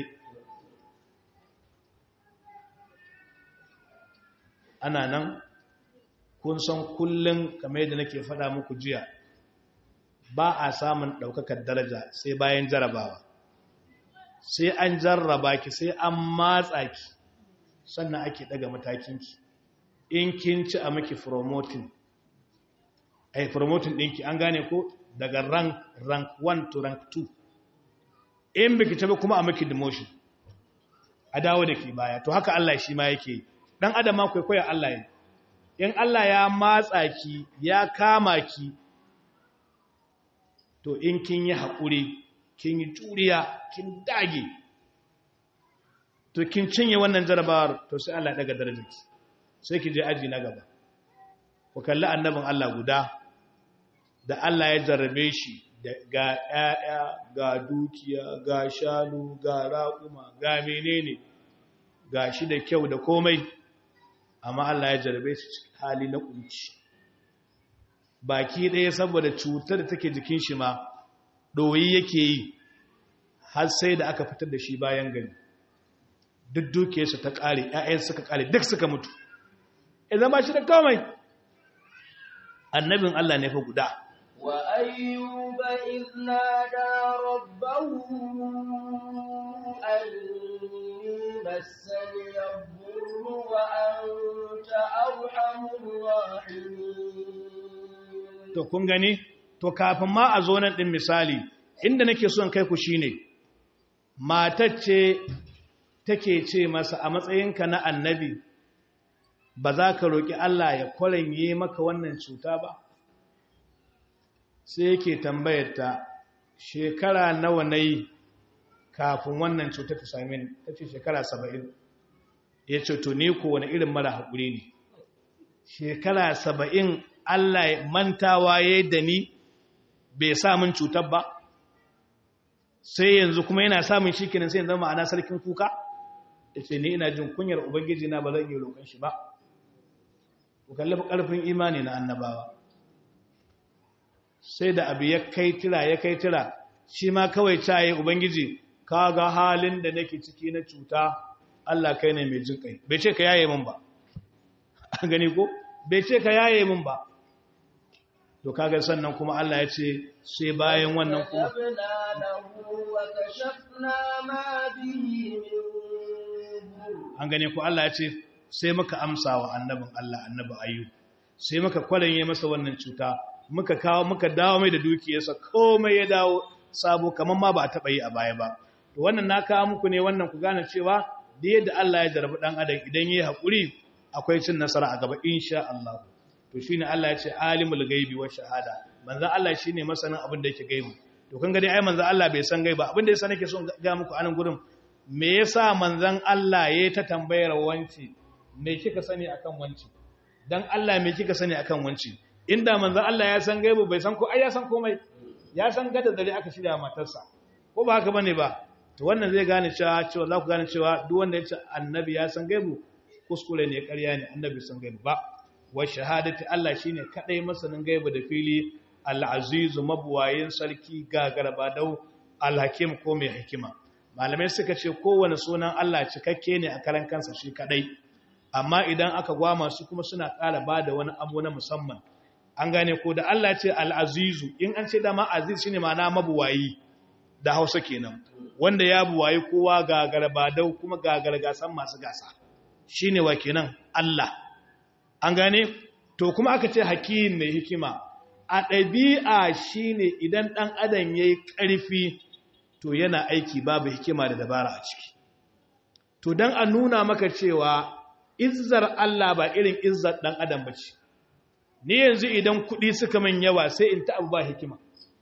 ana nan kun san kullum kamar yadda nake faɗa muku jiya ba a samun ɗaukakar daraja sai bayan jarabawa sai an jarraba ki sai an matsa ki sannan ake ɗaga matakinki in kin ci a maki promoting ai promoting ɗinki an gane ko daga rank rank 1 to rank 2 in biki tabi kuma a maki demotion a dawo da ki baya to haka Allah shi ma yake dan adam ma kwaikwaya Allah ne in Allah ya matsa ki ya kama ki to in kin yi haƙuri kin yi juriya kin dage to kin cinye wannan jarabawar to sai Allah ya daga darajarki sai ki je aji na gaba ku kalli annabin Allah guda da Allah ya jarrabe shi ga ƴaƴa ga dukiya ga shanu ga raƙuma ga menene ga shi da kyau da komai amma Allah ya jarrabe shi cikin hali na kunci baki ɗaya saboda cutar da take jikin shi ma ɗoyi yake yi har sai da aka fitar da shi bayan gani duk dukiyarsa ta ƙare ‘ya'yan suka ƙare duk suka mutu idan ba shi da komai annabin Allah ne fa guda wa ayyuba idna da rabbahu anni massani yadhurru wa anta arhamur rahimin to kun gani to kafin ma a zo nan din misali inda nake son kai ku shine matacce take ce masa a matsayinka na annabi ba za ka roƙi Allah ya kwaranye maka wannan cuta ba sai yake tambayar ta shekara nawa na yi kafin wannan cuta ta same ni ta ce shekara saba'in ya ce to ni ko wani irin mara haƙuri ne shekara saba'in Allah mantawa ya da ni bai samun cutar ba sai yanzu kuma yana samun shi kenan sai yanzu ma'ana sarkin kuka ya ce ni ina jin kunyar ubangiji na ba zan iya roƙon shi ba ku kalli ƙarfin imani na annabawa sai da abu ya kai tira ya kai tira shi ma kawai caye ubangiji ka ga halin da nake ciki na cuta Allah kai ne mai jin kai bai ce ka yaye min ba an gani ko bai ce ka yaye min ba to kaga sannan kuma Allah ya ce sai bayan wannan kuma an gane ku Allah ya ce sai muka amsa wa annabin Allah annabi ayyub sai muka kwalanye masa wannan cuta muka kawo muka dawo mai da dukiyarsa komai ya dawo sabo kaman ma ba a taba yi a baya ba to wannan na kawo muku ne wannan ku gane cewa da yadda Allah ya jarabi dan adam idan yayi hakuri akwai cin nasara a gaba insha Allah to shine Allah ya ce alimul gaibi wa shahada manzon Allah shine masanin abin da yake gaibi to kun ga dai ai manzon Allah bai san gaiba abin da yasa nake son ga muku anan gurin me yasa manzon Allah yayi ta tambayar wanci me kika sani akan wanci dan Allah me kika sani akan wanci inda manzon Allah ya san gaibu bai san ko ai ya san komai ya san gada dare aka shirya matarsa ko ba haka bane ba to wannan zai gane cewa cewa za ku gane cewa duk wanda ya ce annabi ya san gaibu kuskure ne ƙarya ne annabi san gaibu ba wa shahadati Allah shine kadai masanin gaibu da fili al-azizu mabuwayin sarki gagarabadau al-hakim ko mai hikima malamai suka ce kowane sunan Allah cikakke ne a karan kansa shi kadai amma idan aka gwama su kuma suna ƙara bada wani abu na musamman an gane ko da Allah ce al-azizu in an ce dama aziz shine ma'ana mabuwayi da Hausa kenan wanda ya buwayi kowa gagarabadau kuma gagargasan masu gasa shine wa kenan Allah an gane to kuma aka ce hakim mai hikima a ɗabi'a shine idan ɗan adam yayi ƙarfi to yana aiki babu hikima da dabara a ciki to dan a nuna maka cewa izzar Allah ba irin izzar ɗan adam bace ni yanzu idan kuɗi suka min yawa sai in ta abu ba hikima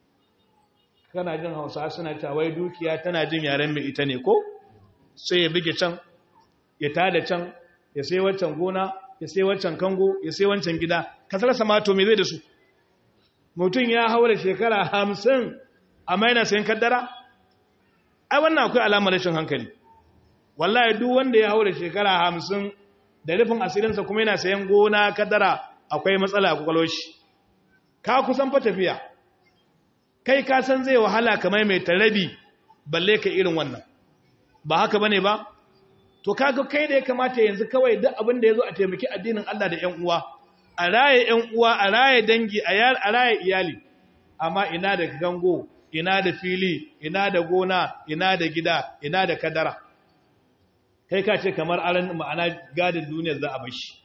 kana jin hausa suna wai dukiya tana jin yaren mai ita ne ko sai ya bige can ya tada can ya sai waccan gona ya sai waccan kango ya sai wancan gida ka sarasa mato me zai da su mutum ya haura shekara hamsin amma yana sayan kaddara ai wannan akwai alamar rashin hankali wallahi duk wanda ya haura shekara hamsin da rufin asirinsa kuma yana sayan gona kaddara akwai matsala a kwakwalwar shi ka kusan fa tafiya kai ka san zai wahala kamar mai tarabi balle ka irin wannan ba haka bane ba to kaga kai da ya kamata yanzu kawai duk abin da yazo a taimaki addinin Allah da ƴan uwa a raye ƴan uwa a raye dangi a raye iyali amma ina da gango ina da fili ina da gona ina da gida ina da kadara kai ka ce kamar aran ma'ana gadin duniyar za a bar shi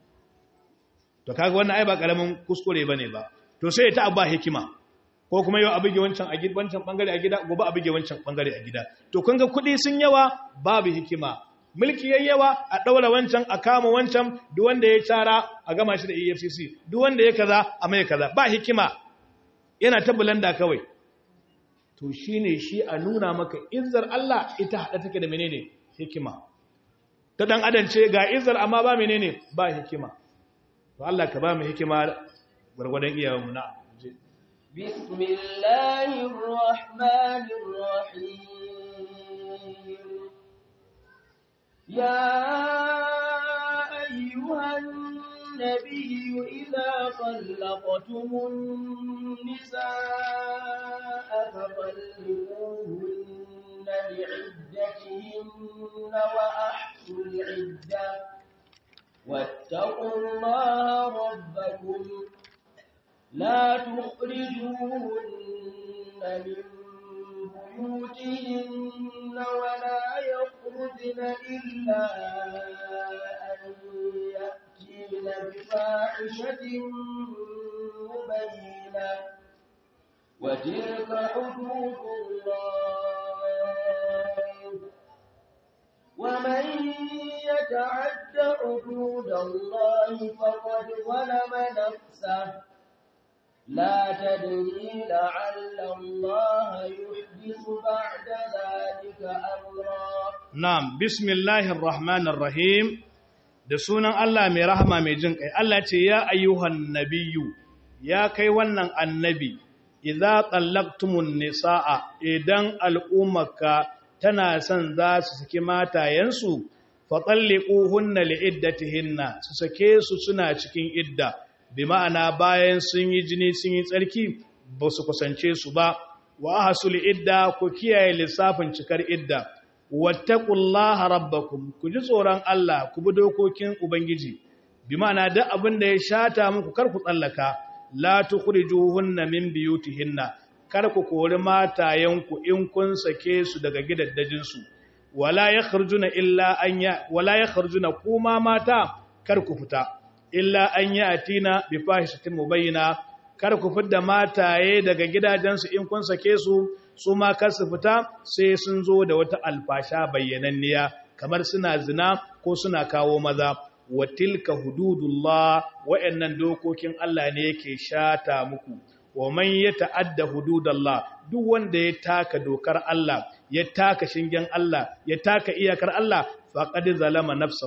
to kaga wannan ai ba karamin kuskure bane ba to sai ta abba hikima ko kuma yau a buge wancan a gida wancan bangare a gida gobe a buge wancan bangare a gida to kun ga kuɗi sun yawa babu hikima mulki yayi yawa a daura wancan a kama wancan duk wanda ya tara a gama shi da EFCC duk wanda ya kaza a mai kaza ba hikima yana ta bulanda kawai to shine shi a nuna maka izzar Allah ita hada take da menene hikima ta dan adam ce ga izzar amma ba menene ba hikima to Allah ka ba mu hikima gurgurdan iyawanmu na بسم الله الرحمن الرحيم يا أيها النبي إذا طلقتم النساء فطلقوهن لعدتهن وأحصوا العدة واتقوا الله ربكم لا تخرجوهن من بيوتهن ولا يخرجن إلا أن يأتين بفاحشة مبينة وتلك حدود الله ومن يتعد حدود الله فقد ظلم نفسه لا تدري لعل الله يحدث بعد ذلك أمرا نعم بسم الله الرحمن الرحيم da sunan Allah mai rahama mai jin kai Allah ce ya ayyuhan nabiyyu ya kai wannan annabi idza tallaqtumun nisaa idan al'ummaka tana son za su saki matayensu fa talliquhunna liiddatihinna su sake su suna cikin idda bi ma'ana bayan sun yi jini sun yi tsarki ba su kusance su ba wa hasul idda ku kiyaye lissafin cikar idda wattaqullaha rabbakum ku ji tsoron Allah ku bi dokokin ubangiji bi ma'ana duk abin da ya shata muku kar ku tsallaka la tukhrijuhunna min biyutihinna kar ku kori matayenku in kun sake su daga gidaddajin su wala yakhrujuna illa an ya wala yakhrujuna kuma mata kar ku fita illa an yi atina bi fahishatin mubayyana kar ku fidda mataye daga gidajensu in kun sake su su ma kar su fita sai sun zo da wata alfasha bayyananniya kamar suna zina ko suna kawo maza wa tilka hududullah wa'annan dokokin Allah ne yake shata muku wa man yata'adda hududallah duk wanda ya taka dokar Allah ya taka shingen Allah ya taka iyakar Allah faqad zalama nafsahu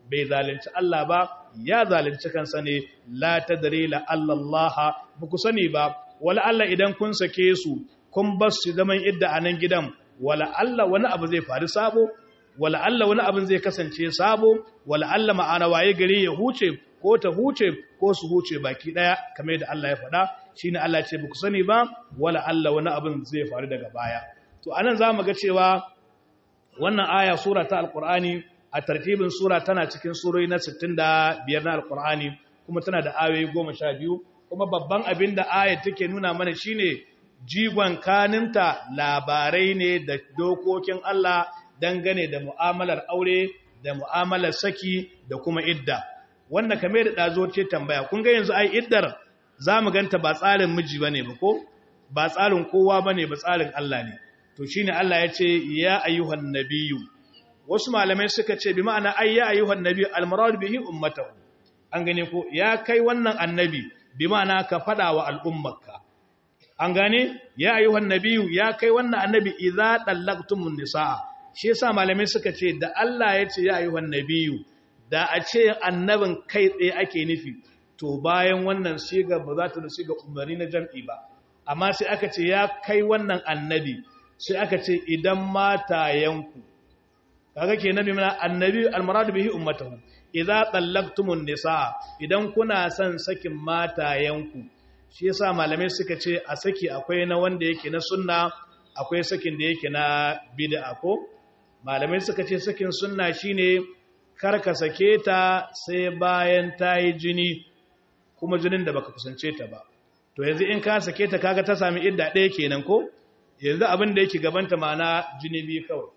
bai zalunci Allah ba ya zalunci kansa ne la tadri la Allah ba ku sani ba wala Allah idan kun sake su kun bar su zaman idda a nan gidan wala Allah wani abu zai faru sabo wala Allah wani abin zai kasance sabo wala Allah ma'ana waye gari ya huce ko ta huce ko su huce baki daya kamar yadda Allah ya faɗa shine Allah ce ku sani ba wala Allah wani abin zai faru daga baya to anan zamu ga cewa wannan aya sura ta alqur'ani a tartibin sura tana cikin surori na 65 na alqur'ani kuma tana da ayoyi 12 kuma babban abin da aya take nuna mana shine jigon kaninta labarai ne da dokokin Allah dangane da mu'amalar aure da mu'amalar saki da kuma idda wannan kame da ɗazo ce tambaya kun ga yanzu ai iddar za mu ganta ba tsarin miji ba ne ba ko ba tsarin kowa ba ne ba tsarin Allah ne to shi ne Allah ya ce ya ayyuhan nabiyu wasu malamai suka ce bi ma'ana ai ya ayyuhan nabiyu almarad bihi ummatahu an gane ko ya kai wannan annabi bi ma'ana ka faɗa wa al'ummarka an gane ya ayyuhan nabiyu ya kai wannan annabi idza dallaqtumun nisaa shi yasa malamai suka ce da Allah ya ce ya ayyuhan nabiyu da a ce annabin kai tsaye ake nufi to bayan wannan siga ba za ta da siga umarni na jam'i ba amma sai aka ce ya kai wannan annabi sai aka ce idan matayenku kaga kenan bi mana annabi almaradu bihi ummatahu idza tallaqtumun nisaa idan kuna son sakin matayenku shi yasa malamai suka ce a saki akwai na wanda yake na sunna akwai sakin da yake na bid'a ko malamai suka ce sakin sunna shine karka sake ta sai bayan ta yi jini kuma jinin da baka kusance ta ba to yanzu in ka sake ta kaga ta sami idda ɗaya kenan ko yanzu abin da yake gabanta mana jini biyu kawai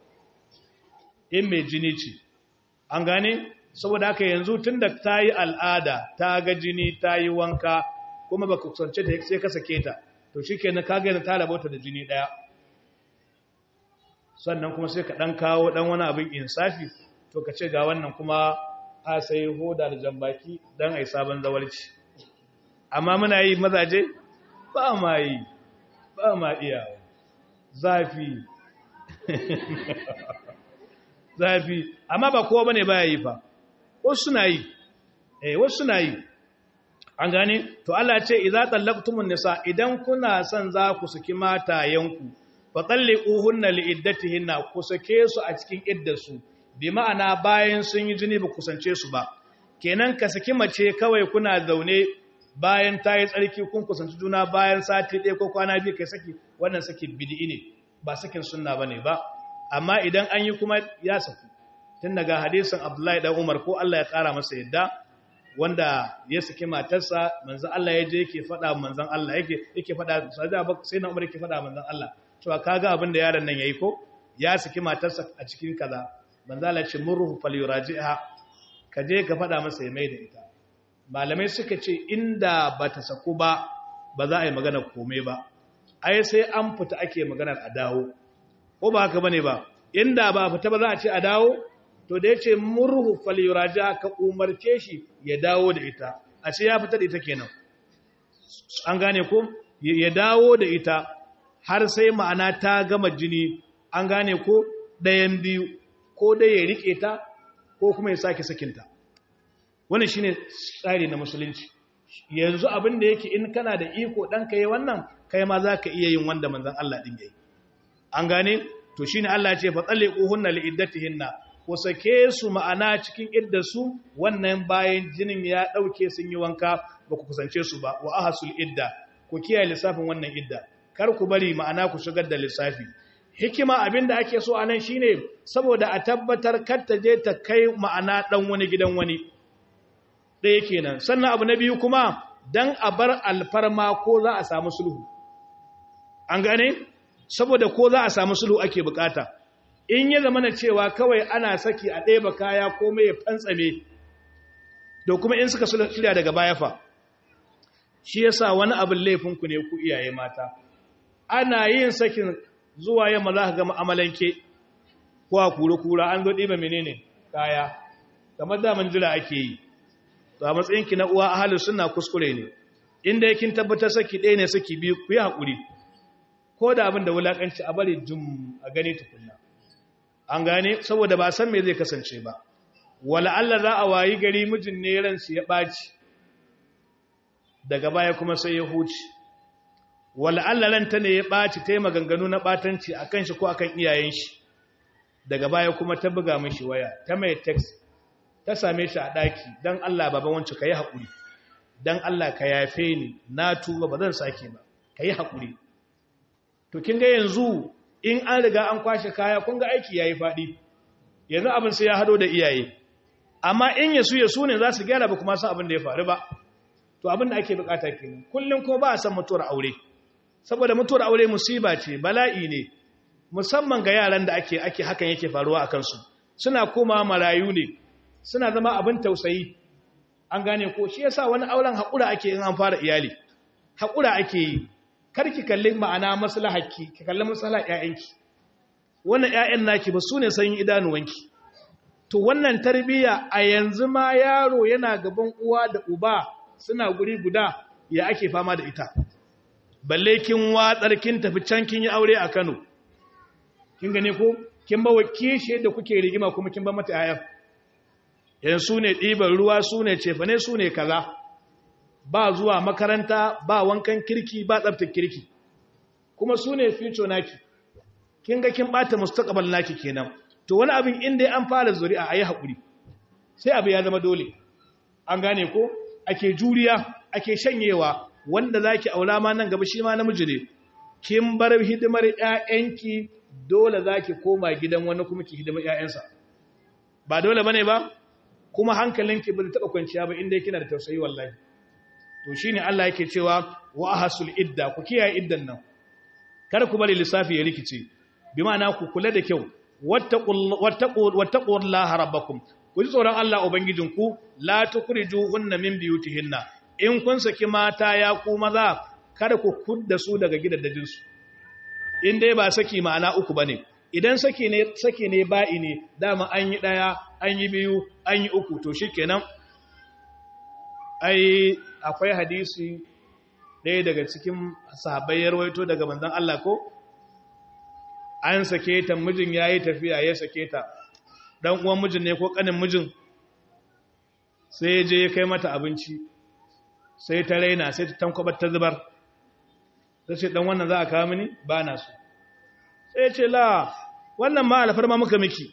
in mai jini ce an gane saboda haka yanzu tun da ta yi al'ada ta ga jini ta yi wanka kuma baka kusance ta sai ka sake ta to shi kenan kaga yanzu ta rabauta da jini ɗaya sannan kuma sai ka ɗan kawo ɗan wani abin insafi to ka ce ga wannan kuma a sai hoda da jambaki don a yi sabon zawarci amma muna yi mazaje ba ma yi ba ma iyawa zafi zafi amma ba kowa bane baya yi fa wasu suna yi eh wasu suna yi an gane to Allah ce idza tallaqtumun nisa idan kuna son za ku saki matayenku fa talliquhunna liiddatihinna ku sake su a cikin iddarsu bi ma'ana bayan sun yi jini ba kusance su ba kenan ka saki mace kawai kuna zaune bayan ta yi tsarki kun kusanci juna bayan sati ɗaya ko kwana biyu kai saki wannan saki bid'i ne ba sakin sunna bane ba amma idan an yi kuma ya saku tun daga hadisin Abdullahi dan Umar ko Allah ya kara masa yadda wanda ya saki matarsa manzon Allah ya je yake faɗa manzon Allah yake yake faɗa sai na Umar yake faɗa manzon Allah cewa kaga abin da yaron nan yayi ko ya saki matarsa a cikin kaza manzo Allah ce murhu falyuraji'ha ka je ka faɗa masa ya mai da ita malamai suka ce inda ba ta saku ba ba za a yi magana komai ba ai sai an fita ake maganar a dawo ko ba haka bane ba inda ba fita ba za a ce a dawo to da yace murhu falyuraji'ha ka umarce shi ya dawo da ita a ce ya fita da ita kenan an gane ko ya dawo da ita har sai ma'ana ta gama jini an gane ko ɗayan biyu ko dai ya rike ta ko kuma ya sake sakinta wannan shine tsari na musulunci yanzu abin da yake in kana da iko dan kai wannan kai ma zaka iya yin wanda manzon Allah din yayi an gane to shine Allah ya ce fa talliquhunna liiddatihinna ko sake su ma'ana cikin iddarsu wannan bayan jinin ya dauke sun yi wanka ba ku kusance su ba wa ahsul idda ku kiyaye lissafin wannan idda kar ku bari ma'ana ku shigar da lissafi hikima abinda ake so anan shine saboda a tabbatar kar ta je ta kai ma'ana dan wani gidan wani ɗaya kenan sannan abu na biyu kuma dan a bar alfarma ko za a samu sulhu an gane saboda ko za a samu sulhu ake bukata in ya zama na cewa kawai ana saki a ɗaya kaya ko mai fantsame da kuma in suka shirya daga baya fa shi yasa wani abin laifinku ne ku iyaye mata ana yin sakin zuwa yamma za ka gama amalanke ko a kura-kura an zo ɗiba menene kaya kamar daman jira ake yi to a matsayinki na uwa ahalin suna kuskure ne inda yakin tabbatar saki ɗaya ne saki biyu ku yi haƙuri ko da abin da wulaƙanci a bari jum a gani tukunna an gane saboda ba san me zai kasance ba wala Allah za a wayi gari mijin ne ransu ya ɓaci daga baya kuma sai ya huce wala Allah ranta ne ya ɓaci ta yi maganganu na ɓatanci a kan shi ko a kan iyayen shi daga baya kuma ta buga mashi waya ta mai text ta same shi a ɗaki don Allah baba wancan ka yi haƙuri don Allah ka yafe ni na tuba ba zan sake ba ka yi haƙuri to kin ga yanzu in an riga an kwashe kaya kun ga aiki ya yi faɗi yanzu abin sai ya hado da iyaye amma in yasu yasu ne za su gyara ba kuma san abin da ya faru ba to abin da ake bukata kenan kullum kuma ba a san mutuwar aure saboda mutuwar aure musiba ce bala'i ne musamman ga yaran da ake ake hakan yake faruwa a kansu suna koma marayu ne suna zama abin tausayi an gane ko shi yasa wani auren haƙura ake in an fara iyali haƙura ake yi kar ki kalli ma'ana maslahaki ki kalli maslahar ƴaƴanki wannan ƴaƴan naki ba su ne sanyin idanuwanki to wannan tarbiyya a yanzu ma yaro yana gaban uwa da uba suna guri guda ya ake fama da ita balle kin watsar kin tafi can kin yi aure a Kano kin gane ko kin ba wakishe da kuke rigima kuma kin ba mata ƴaƴan yanzu ne ɗiban ruwa su ne cefane su ne kaza ba zuwa makaranta ba wankan kirki ba tsabtar kirki kuma su ne future naki kin ga kin bata mustaqbal naki kenan to wani abin inda an fara zuri'a ayi hakuri sai abu ya zama dole an gane ko ake juriya ake shanyewa wanda zaki aura ma nan gaba shi ma namiji ne kin bar hidimar ƴaƴanki dole zaki koma gidan wani kuma ki hidimar ƴaƴansa ba dole bane ba kuma hankalinki bai taba kwanciya ba inda kina da tausayi wallahi to shine Allah yake cewa wa ahsul idda ku kiyaye iddan nan kar ku bari lissafi ya rikice bi ma'ana ku kula da kyau wattaqullaha rabbakum ku ji tsoron Allah ubangijinku la tukhrijuhunna min biyutihinna in kun saki mata ya ku maza kada ku kudda su daga gidaddajin su in dai ba saki ma'ana uku bane idan saki ne saki ne ba'i ne dama an yi daya an yi biyu an yi uku to shikenan ai akwai hadisi ɗaya daga cikin sahabbai ya rawaito daga manzon Allah ko an sake ta mijin yayi tafiya ya sake ta dan uwan mijin ne ko kanin mijin sai je ya kai mata abinci sai ta raina sai ta tankwabar ta zubar ta ce dan wannan za a kawo mini ba na so sai ce la wannan ma alfarma muka miki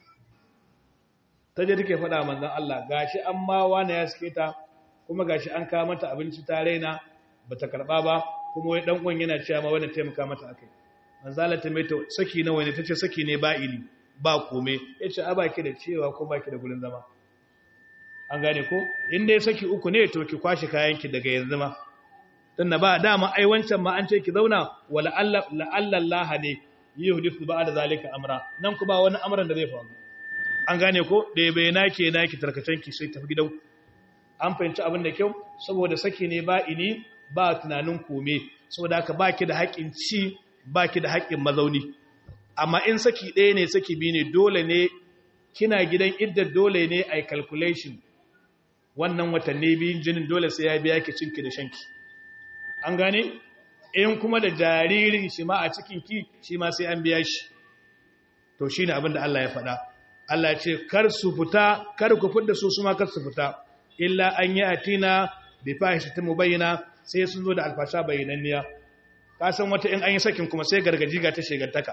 ta je take faɗa manzon Allah gashi an ma wani ya sake ta kuma gashi an kawo mata abinci ta raina bata karba ba kuma wai dan uwan yana cewa ma wannan taimaka mata akai manzala ta mai ta saki nawa ne tace saki ne ba ili ba kome yace a baki da cewa ko baki da gurin zama an gane ko in dai saki uku ne to ki kwashi kayanki daga yanzu ma tunda ba dama ai wancan ma an ce ki zauna wala alla la Allah ne yuhdithu ba'da zalika amra nan ku ba wani amran da zai faru an gane ko da bai nake naki tarkacenki sai tafi gidan an fahimci abin da kyau saboda saki ne ba ini ba tunanin kome saboda haka baki da haƙin ci baki da haƙin mazauni amma in saki ɗaya ne saki biyu ne dole ne kina gidan idda dole ne a calculation wannan watanni biyun jinin dole sai ya biya ki cinki da shanki an gane in kuma da jaririn shi ma a cikinki shi ma sai an biya shi to shi ne abin da Allah ya faɗa Allah ce kar su fita kar ku fidda su su ma kar su fita illa an yi atina bi fahishatin mubayyana sai sun zo da alfasha bayyananniya ka san wata in an yi sakin kuma sai gargaji ga ta shegantaka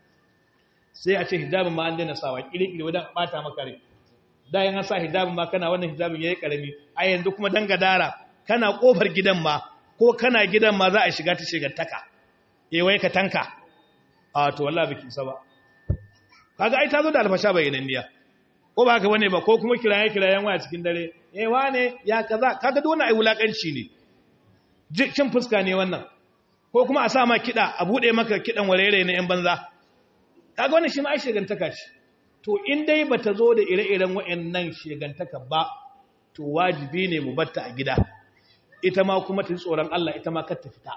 sai a ce hijabin ma an daina sawa kiri-kiri wadda bata maka rai da yin sa hijabin ma kana wannan hijabin yayi karami a yanzu kuma dan gadara kana kofar gidan ma ko kana gidan ma za a shiga ta shegantaka eh wai ka tanka a to wallahi biki isa ba kaga ai ta zo da alfasha bayyananniya ko ba haka bane ba ko kuma kiraye kirayen waya cikin dare eh wane ya kaza kaga duk wannan ai wulakanci ne cin fuska ne wannan ko kuma a sa ma kida a bude maka kidan warere na yan banza kaga wannan shi ma ai shegantaka ce to in dai bata zo da ire-iren wayannan shegantaka ba to wajibi ne mu batta a gida ita ma kuma ta tsoron Allah ita ma kar ta fita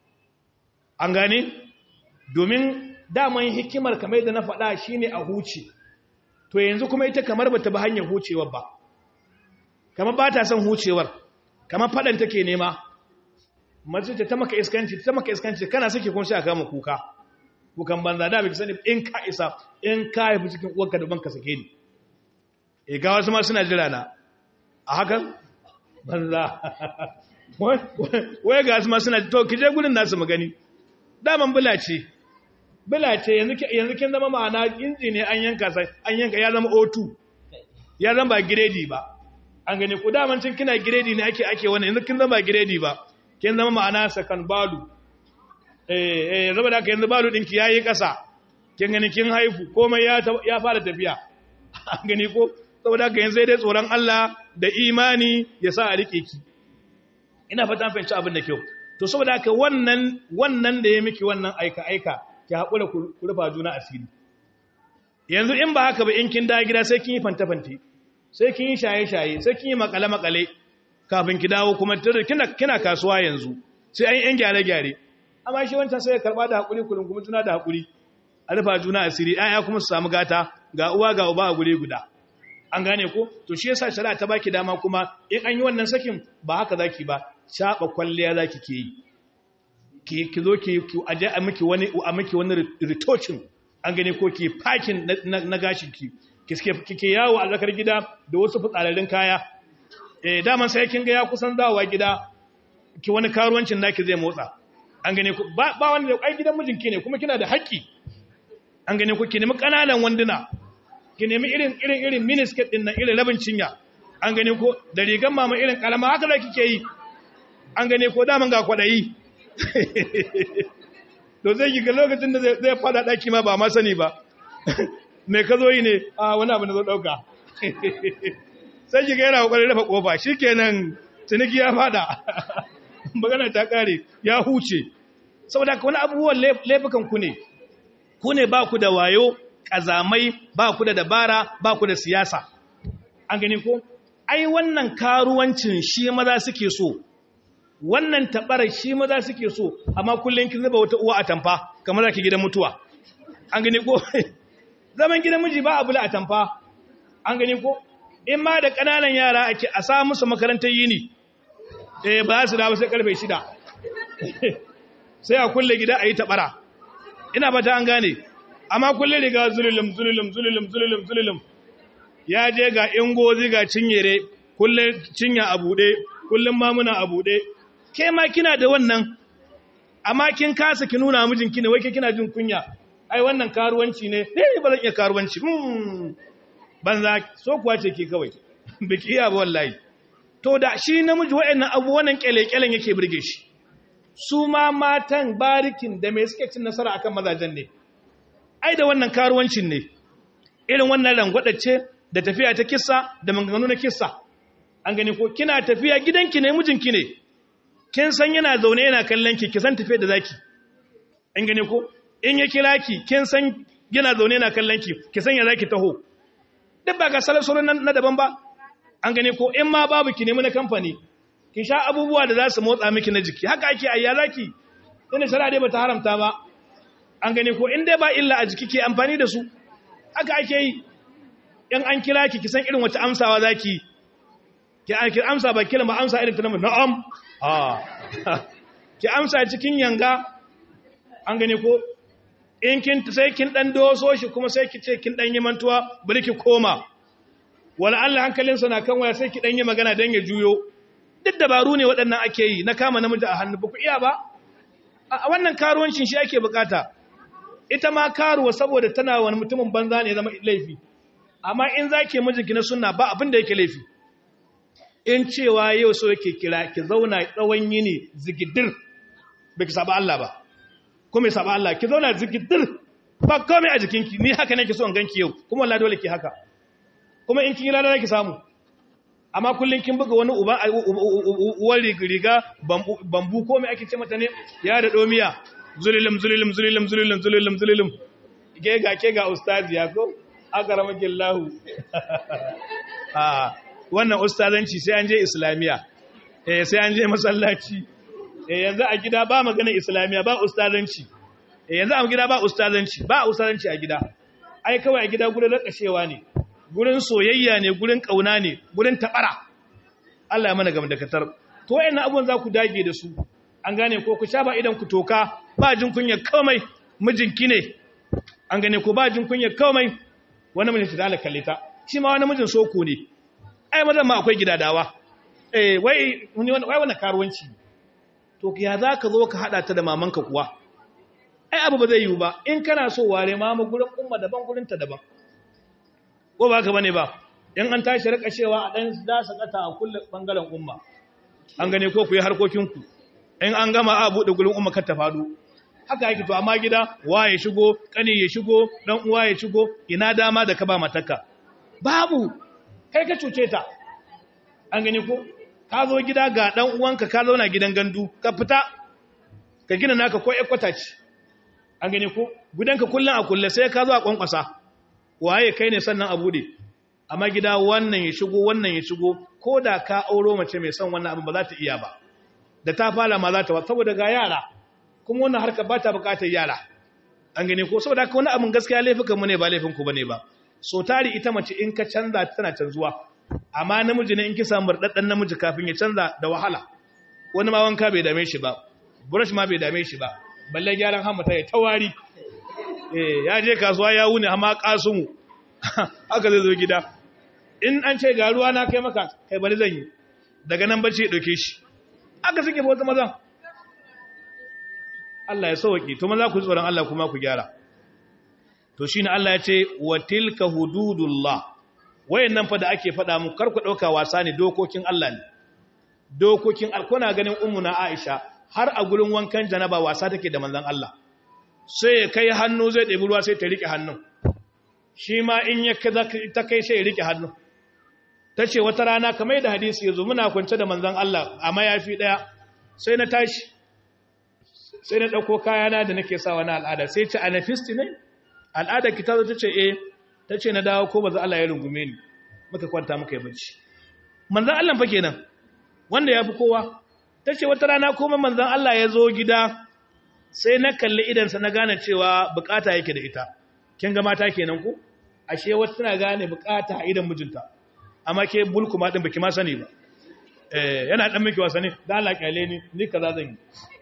an gane domin daman hikimar kamar da na faɗa shine a huce to yanzu kuma ita kamar bata ba hanyar hucewar ba kamar ba ta son hucewar kamar faɗan take nema mace ta maka iskanci ta maka iskanci kana sake kun sha kama kuka kukan banza da bai sani in ka isa in ka haifi cikin uwarka da banka sake ni e ga wasu ma suna jira na a hakan banza wai ga wasu ma suna to kije gurin nasu magani daman bula ce bula ce yanzu kin zama ma'ana inji ne an yanka sai an yanka ya zama O2 ya zama ba giredi ba an gani ku daman cin kina giredi ne ake ake wannan yanzu kin zama ba giredi ba kin zama ma'ana sakan balu eh eh zama da yanzu balu dinki yayi kasa kin gani kin haifu komai ya ya fara tafiya an gani ko saboda haka yanzu sai dai tsoron Allah da imani ya sa a rike ki ina fata fahimci abin da kyau to saboda haka wannan wannan da ya miki wannan aika aika ki hakura ku rufa juna asiri yanzu in ba haka ba in kin dawo gida sai kin yi fanta fante sai kin yi shaye shaye sai kin yi makale makale kafin ki dawo kuma kina kina kasuwa yanzu sai an yi yan gyare gyare amma shi wancan sai ya karba da hakuri kullum kuma juna da hakuri a rufa juna asiri ayya kuma su samu gata ga uwa ga uba a gure guda an gane ko to shi yasa shari'a ta baki dama kuma in an yi wannan sakin ba haka zaki ba shaba kwalliya zaki ke yi ki ki zo ki aje a miki wani a miki wani retouching an gane ko ki pakin na gashin ki kike yawo a zakar gida da wasu fitsararrun kaya eh daman sai kin ga ya kusan dawowa gida ki wani karuwancin naki zai motsa an gane ko ba ba wanda ai gidan mijinki ne kuma kina da haƙƙi an gane ko ki nemi kananan wanduna ki nemi irin irin irin miniskirt din nan irin rabin cinya an gane ko da rigan mama irin kalama haka da kike yi an gane ko daman ga kwadayi to zai ki ga lokacin da zai fada daki ma ba ma sani ba me ka zo yi ne a wani abu na zo dauka sai ki ga yana kokarin rufe kofa shikenan ciniki ya fada magana ta kare ya huce saboda ka wani abubuwan laifukan ku ne ku ne ba ku da wayo ƙazamai ba ku da dabara ba ku da siyasa an gani ko ai wannan karuwancin shi maza suke so wannan taɓarar shi maza suke so amma kullum kin zuba wata uwa a tamfa kamar zaki gidan mutuwa an gani ko zaman gidan miji ba abu la a tamfa an gani ko in ma da ƙananan yara ake a sa musu makarantar yini eh ba su dawo sai karfe shida sai a kulle gida a yi taɓara ina ba ta an gane amma kulle riga zululum zululum zululum zululum zululum ya je ga ingozi ga cinyere kulle cinya a buɗe kullum mamuna a buɗe ke ma kina da wannan amma kin kasa ki nuna mijinki ne wai ke kina jin kunya ai wannan karuwanci ne eh ba zan iya karuwanci hmm banza so kuwa ce ke kawai biki iya ba wallahi to da shi namiji waɗannan abu wannan kyale-kyalen yake burge shi su ma matan barikin da mai suke cin nasara akan mazajen ne ai da wannan karuwancin ne irin wannan rangwadace da tafiya ta kissa da maganganu na kissa an gani ko kina tafiya gidanki ne mijinki ne kin san yana zaune yana kallon ki ki san tafiya da zaki an gani ko in ya kira ki kin san yana zaune yana kallon ki ki san ya zaki taho duk ba ga salasolon na daban ba an gani ko in ma babu ki nemi na kamfani ki sha abubuwa da za su motsa miki na jiki haka ake ayya zaki ina shara dai bata haramta ba an gani ko in dai ba illa a jiki ke amfani da su haka ake yi in an kira ki kisan irin wata amsawa zaki ki ki amsa ba kila ma amsa irin ta namu na'am ah ki amsa cikin yanga an gani ko in kin sai kin dan doso shi kuma sai ki ce kin dan yi mantuwa bari ki koma wala Allah hankalinsa na kan waya sai ki dan yi magana dan ya juyo duk dabaru ne waɗannan ake yi na kama namiji a hannu ba ku iya ba a wannan karuwancin shi ake bukata ita ma karuwa saboda tana wani mutumin banza ne zama laifi amma in za ke mijinki na suna ba abin da yake laifi in cewa yau so yake kira ki zauna tsawon yini zigidir ba ki saba Allah ba kuma ya saba Allah ki zauna zigidir ba komai a jikinki ni haka nake so in ganki yau kuma wallahi dole ki haka kuma in kin yi lada ki samu amma kullum kin buga wani uwar riga bambu ko mai ake ce mata ne ya da domiya zulilim zulilim zulilim zulilim zulilim zulilim ke ga ke ga ustazi ya ko aka ramakin lahu wannan ustazanci sai an je islamiya eh sai an je masallaci eh yanzu a gida ba magana islamiya ba ustazanci eh yanzu a gida ba ustazanci ba ustazanci a gida ai kawai a gida gurin rakashewa ne gurin soyayya ne gurin kauna ne gurin tabara Allah ya mana gam da katar to wayannan abubuwan za ku dage da su an gane ko ku sha ba idan ku toka ba jin kunya komai mijinki ne an gane ko ba jin kunya komai wani mijinki da Allah kalle ta shi ma wani mijin soko ne ai mazan ma akwai gidadawa eh wai wai wani karuwanci to ya za ka zo ka haɗa ta da mamanka kuwa ai abu ba zai yiwu ba in kana so ware mamu gurin umma daban gurinta daban ko ba ka bane ba in an tashi rika cewa a ɗan dasa ƙata a kulle ɓangaren umma an gane ko ku yi harkokinku in an gama a buɗe gurin umma kar ta faɗo haka yake to amma gida wa ya shigo ƙani ya shigo ɗan uwa ya shigo ina dama da ka ba matarka babu kai ka cuce ta an gane ko ka zo gida ga ɗan uwanka ka zauna gidan gandu ka fita ka gina naka ko ekwata ce an gane ko gudanka kullum a kulle sai ka zo a kwankwasa waye kai ne sannan a bude amma gida wannan ya shigo wannan ya shigo ko da ka auro mace mai son wannan abin ba za ta iya ba da ta fara ma za ta ba saboda ga yara kuma wannan harkar ba ta bukatar yara an gane ko saboda haka wani abin gaskiya laifukan mu ne ba laifin ku bane ba so tari ita mace in ka canza tana canzuwa amma namiji ne in ki samu daddan namiji kafin ya canza da wahala wani ma wanka bai dame shi ba brush ma bai dame shi ba balle gyaran hamata ya tawari eh ya je kasuwa ya wuni amma kasumu haka zai zo gida in an ce ga ruwa na kai maka kai bari zan yi daga nan bacci ya dauke shi aka suke wata mazan Allah ya sauke to maza ku tsoron Allah kuma ku gyara to shine Allah ya ce wa tilka hududullah wayannan fa da ake faɗa mu kar ku dauka wasa ne dokokin Allah ne dokokin alkuna ganin ummuna Aisha har a gurin wankan janaba wasa take da manzon Allah sai ya kai hannu zai ɗebi ruwa sai ta rike hannun shi ma in ya ta kai sai ya rike hannun ta ce wata rana kamar da hadisi ya zo muna kwance da manzon Allah a mayafi ɗaya sai na tashi sai na ɗauko kayana da nake sawa na al'ada sai ce anafisti ne al'ada ki ta zo ta ce eh ta ce na dawo ko ba za Allah ya rungume ni muka kwanta muka yi bacci manzon Allah fa kenan wanda ya fi kowa ta ce wata rana kuma manzan Allah ya zo gida sai na kalli idansa na gane cewa bukata yake da ita kin ga mata kenan ku ashe wata tana gane bukata a idan mijinta amma ke bulku ma din baki ma sani ba eh yana dan miki wasa ne da Allah kyale ni ni kaza zan yi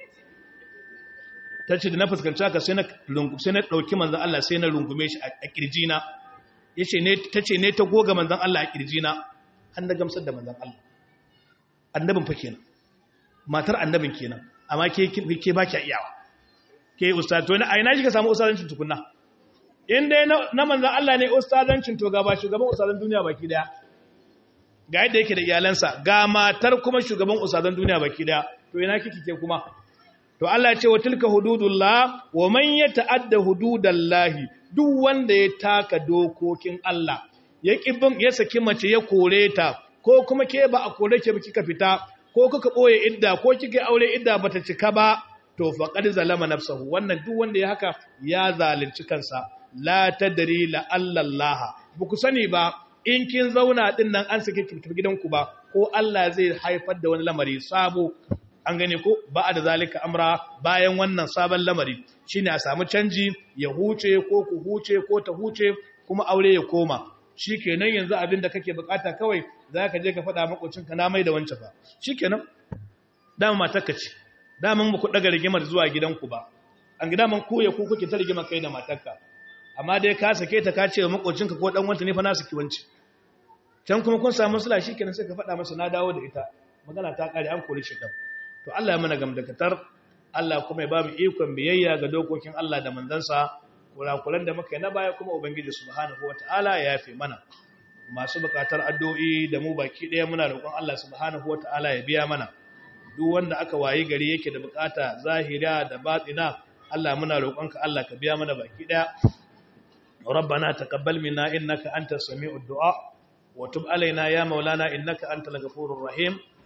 tace da na fuskanci haka sai na sai na dauki manzan Allah sai na rungume shi a kirjina yace ne tace ne ta goga manzan Allah a kirjina har na gamsar da manzan Allah annabin fa kenan matar annabin kenan amma ke ke ba ki iyawa ke ustaz to a ina kika samu ustazancin tukunna in dai na manzon Allah ne ustazancin to ga ba shugaban ustazan duniya baki daya ga yadda yake da iyalansa ga matar kuma shugaban ustazan duniya baki daya to ina kike ke kuma to Allah ya ce wa tilka hududullah wa man yata'adda hududallahi duk wanda ya taka dokokin Allah ya kibin ya saki mace ya kore ta ko kuma ke ba a kore ke ba kika fita ko kuka ɓoye idda ko kika aure idda bata cika ba to faqad zalama nafsahu wannan duk wanda ya haka ya zalunci kansa la tadri la Allah ku sani ba in kin zauna din nan an sake ki gidanku ba ko Allah zai haifar da wani lamari sabo an gane ko ba da zalika amra bayan wannan sabon lamari shine a samu canji ya huce ko ku huce ko ta huce kuma aure ya koma shi kenan yanzu abin da kake bukata kawai za ka je ka faɗa makocinka na mai da wancan ba shi kenan dama matarka ce daman ba ku ɗaga rigimar zuwa gidanku ba an gida man kuya ku kuke ta rigimar kai da matarka amma dai ka sake ta ka ce wa makocinka ko ɗan wanta ne fa na saki wanci can kuma kun samu sula shi kenan sai ka faɗa masa na dawo da ita magana ta ƙare an kori shi ɗan to Allah ya mana gamdakatar Allah kuma ya ba mu ikon biyayya ga dokokin Allah da manzansa kurakuran da muka yi na baya kuma ubangiji subhanahu wataala ya yafe mana masu bukatar addu'o'i da mu baki daya muna roƙon Allah subhanahu wataala ya biya mana duk wanda aka wayi gari yake da bukata zahira da batina Allah muna roƙonka Allah ka biya mana baki daya ربنا تقبل منا إنك أنت السميع الدعاء وتب علينا يا مولانا إنك أنت الغفور الرحيم